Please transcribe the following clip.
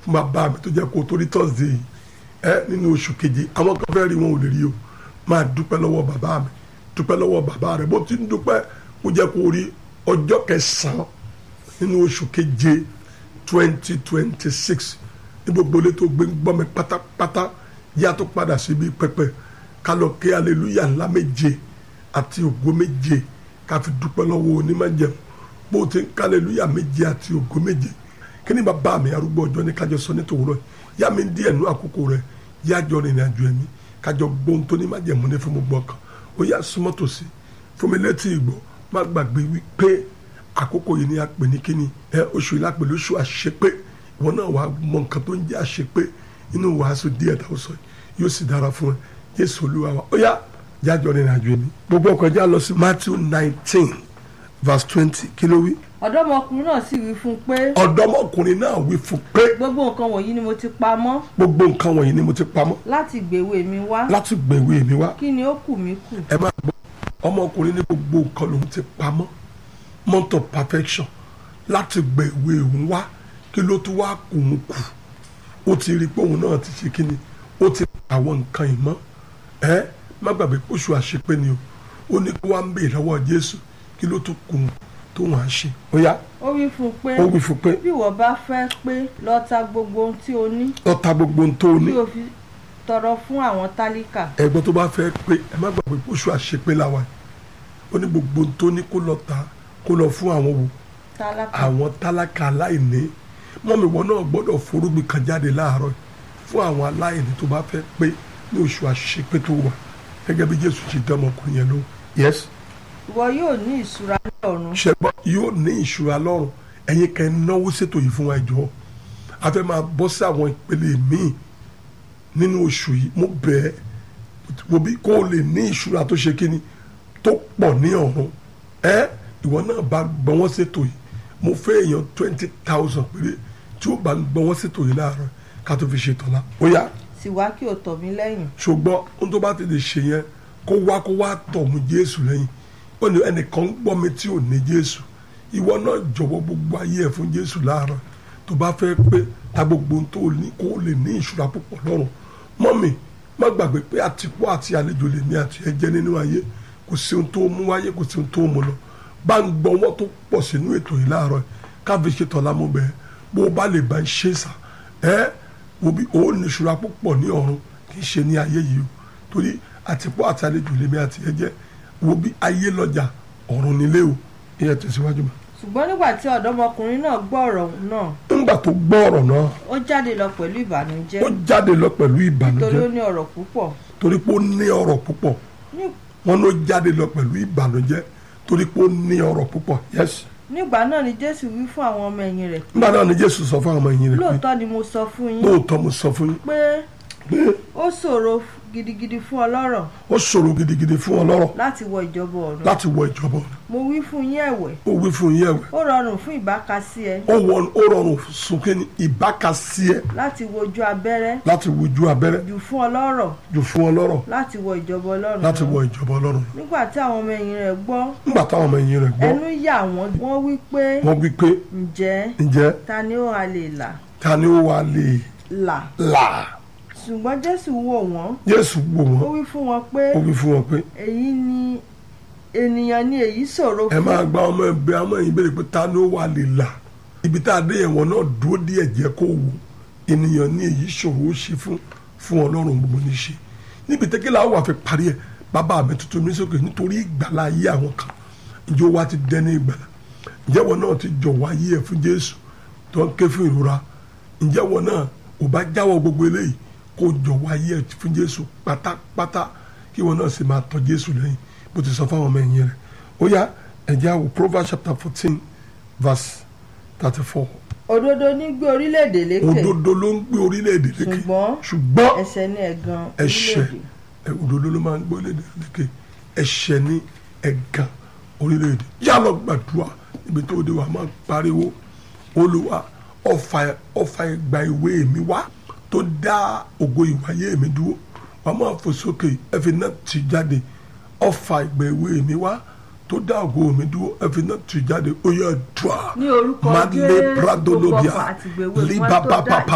fún bàbá mi tó jẹ́ kó torí thursday yìí ẹ nínú oṣù keje àwọn kan fẹ́ rí wọn ò lè rí o máa dúpẹ́ lọ́wọ́ bàbá mi dúpẹ́ lọ́wọ́ bàbá rẹ̀ bó ti ń dúpẹ́ kó jẹ́ kó rí ọjọ́ kẹsàn-án nínú oṣù keje twenty twenty six ní gbogbo ilé tó gbé ń gbọ́ mi pátápátá yá tó padà síbi pẹpẹ ká lọ kí aleluya ńlá méje àti ògo méje ká fi dúpẹ́ lọ́wọ́ onímọ̀jẹun bó ti ń ká aleluya méje àti ògo méje kí ni bàbá mi arúgbó ọjọ́ ní kájọ sọ ní tòwúrọ̀ yá mi díẹ̀ nú àkókò rẹ̀ yá jọ rìnrìn àjò ẹ̀mí kájọ gbóhùn tó ní májẹ̀mú ní fún gbogbo ọkàn ó yá súnmọ́ tòsí fún mi létí ìgbọ́ má gbàgbé wípé àkókò yìí ni a pè ní kíni ẹ oṣù yìí la pè lóṣù àṣepé ìwọ náà wàá mọ nǹkan tó ń jẹ́ àṣepé inú wàásù díẹ̀ tá a sọ yìí yóò sì dára fún ẹ Jésù Olúwa wa ó yá jájọ rìnrìn àjò ẹ̀mí gbogbo ọkọ̀ já lọ sí Matthew nineteen verse twenty kí ló wí ọ̀dọ́mọkùnrin náà sì wí fún un pé ọ̀dọ́mọkùnrin náà wí fún pé gbogbo nǹkan wọ̀nyí ni mo ti pa mọ́ gbogbo nǹkan wọ̀nyí ni mo ti pamọ́ láti gbèwé mi wá láti gbèwé mi wá kí ni ó kù mí kù ẹ máa gbọ́ ọmọkùnrin ní gbogbo nǹkan lòun ti pamọ́ mount of perfection láti gbèwé òun wá kí ló tún wá kù ń kù ó ti rí i pé òun náà ti ṣe kíni ó ti pa àwọn nǹkan ìmọ̀ ẹ má gbàgbé oṣù àṣepé ni o ó ní kó wá ń bèèrè lọ́wọ́ Jésù kí ló tún kù tó wọn á ṣe ó yá ó wí fún un pé ó wí fún pé bí ìwọ bá fẹ́ pé lọ ta gbogbo ohun tí o ní ó ta gbogbo ohun tó o ní kí o fi tọrọ fún àwọn tálíkà ẹ̀gbọ́n tó bá fẹ́ pé ẹ má gbàgbé oṣù àṣepé làwọn ó ní gbogbo ohun tó ní kó lọ ta kó lọ fún àwọn wo tálákà àwọn tálákà aláìní mọ́mi wọn náà gbọ́dọ̀ forúgbìn kan jáde láàárọ̀ fún àwọn aláìní tó bá fẹ́ pé ní oṣù àṣepé tó wà gẹ́gẹ́ bí Jésù ti dán ọmọkùnrin yẹn ló yes ìwọ yóò ní ìṣúra ní ọ̀run ṣẹgbọn yóò ní ìṣúra lọ́rùn ẹ̀yin kan náwó ṣètò yìí fún wa ìjọ a fẹ́ máa bọ́ sí àwọn ìpele míì nínú oṣù yìí mo bẹ̀ ẹ́ wo bí kó o lè ní ìṣúra tó ṣe kíni tó pọ̀ ní ọ̀run ẹ ìwọ náà bá gbọ́ wọ́n ṣètò yìí mo fẹ́ èèyàn twenty thousand péré tí ó bá ń gbọ́ wọ́n ṣètò yìí láàárọ̀ ká tó fi ṣètò la ó yá sì wá kí o tọ̀ mí lẹ́yìn ṣùgbọ́n ohun tó bá ti lè ṣe yẹn kó wá kó wá tọ̀ mú Jésù lẹ́yìn ó ní ẹnìkan ń gbọ́ mi tí ò ní Jésù ìwọ náà jọ̀wọ́ gbogbo ayé ẹ̀ fún Jésù láàárọ̀ tó bá fẹ́ pé ta gbogbo ohun tó ní kó lè ní ìṣúra púpọ̀ lọ́rùn mọ́mì má gbàgbé pé àtìpó àti àlejò lè ní àti ẹ̀jẹ̀ nínú ayé kò sí ohun tó mú wáyé kò sí ohun tó mú lọ bá ń gbọ́ wọ́n tó pọ̀ sínú ètò yìí láàárọ̀ káfí ṣe tọ́lá mú bẹ́ẹ̀ bó o bá lè bá ń ṣe sà ẹ́ wo bí o ní ìṣúra púpọ̀ ní ọ̀run kì í ṣe ní ayé yìí o torí àtìpó àti àlejò lè ní àti ẹ̀jẹ̀ wo bí ayé lọ́jà ọ̀run nílé o ìyẹn tẹ̀síwájú mọ́. ṣùgbọ́n nígbà tí ọ̀dọ́mọkùnrin náà gbọ́ ọ̀rọ̀ náà nígbà tó gbọ́ ọ̀rọ̀ náà ó jáde lọ pẹ̀lú ìbànújẹ́ ó jáde lọ pẹ̀lú nítorí ó ìbànújẹ́ ní ọ̀rọ̀ púpọ̀ torí pé ó ní ọ̀rọ̀ púpọ̀ Ní- wọn ló jáde lọ pẹ̀lú ìbànújẹ́ torí pé ó ní ọ̀rọ̀ púpọ̀ yes. nígbà náà ni Jésù wí fún àwọn ọmọ ẹ̀yìn rẹ̀ nígbà náà ni Jésù sọ fún àwọn ọmọ ẹ̀yìn rẹ̀ pé lóòótọ́ ni mo sọ fún yín lóòótọ́ mo sọ fún yín pé pé ó ṣòro gidigidi fún ọlọ́rọ̀ ó ṣòro gidigidi fún ọlọ́rọ̀ láti wọ ìjọba ọ̀run láti wọ ìjọba ọ̀run. mo wí fún yín ẹ̀wẹ̀ ó wí fún yín ẹ̀wẹ̀ ó rọrùn fún ìbákasí ẹ ó wọ- ó rọrùn súnkẹ́ ní ìbákasí ẹ láti wojú abẹ́rẹ́ láti wojú abẹ́rẹ́ jù fún ọlọ́rọ̀ jù fún ọlọ́rọ̀ láti wọ ìjọba ọlọ́run láti lọ. wọ ìjọba ọlọ́run. nígbà tí àwọn ọmọ ẹ̀yìn rẹ̀ gbọ́ nígbà táwọn ọmọ ẹ̀yìn rẹ̀ gbọ́ ẹnu yà wọ́n wọ́n wí pé wọ́n wí pé ǹjẹ́ ǹjẹ́ ta ni ó ha lè là ta ni ó wà lè là là ṣùgbọ́n Jésù wò wọ́n Jésù wò ó wọ́n wí fún wọn pé ó wí fún wọn pé èyí ni ènìyàn ni èyí ṣòro ẹ fún máa gba ọmọ ẹgbẹ́ ọmọ ẹ̀yìn béèrè pé ta ni ó wà lè là ibi tá a dé yẹn wọn náà dúró díẹ̀ jẹ́ kó wò ènìyàn ní èyí ṣòro ó ṣe fún fún Ọlọ́run gbogbo ní ṣe níbi tẹ́kẹ́lá wà fi parí ẹ̀ bàbá mi tuntun mi sókè nítorí ìgbàlá ayé àwọn kan ìjọ wa ti dẹ́ni ìgbàlá ǹjẹ́ wọn náà ti jọ̀wọ́ ayé ẹ̀ fún Jésù tó ń ké fún ìrora ǹjẹ́ wọn náà ò bá jáwọ́ gbogbo eléyìí kó jọ̀wọ́ ayé ẹ̀ fún Jésù pátápátá kí wọn náà sì máa tọ́ Jésù lẹ́yìn bó ti sọ fáwọn ọmọ ẹ̀yìn rẹ̀ ó yá ẹ̀jẹ̀ àwò Proverbs chapter fourteen verse thirty four òdodo ní gbé orílẹ̀-èdè lékè òdodo ló ń gbé orílẹ̀-èdè lékè ṣùgbọ́n ṣùgbọ́n ẹ̀ṣẹ̀ ní ẹ̀gàn ẹ̀ṣẹ̀ orílẹ̀-èdè ẹ̀, òdodo ló máa ń gbé orílẹ̀-èdè lékè ẹ̀ṣẹ̀ ní ẹ̀gàn orílẹ̀-èdè yá lọ gbàdúrà ibi tó dé wa máa pariwo olúwa ọfà ọfà ìgbà ìwé mi wá tó dá ògo ìwáyé mi dúró wà máa fò sókè ẹ̀fẹ̀ náà ti jáde ọfà ìgbà ìwé mi wá tó dá ògo mi dúró ẹ̀fẹ̀ náà ti jáde ó yẹ dùà ní orúkọ Madle Jésù Pradolobia, gbogbo ọkọ̀ àti ìgbèwé wọn tó Libababa, dá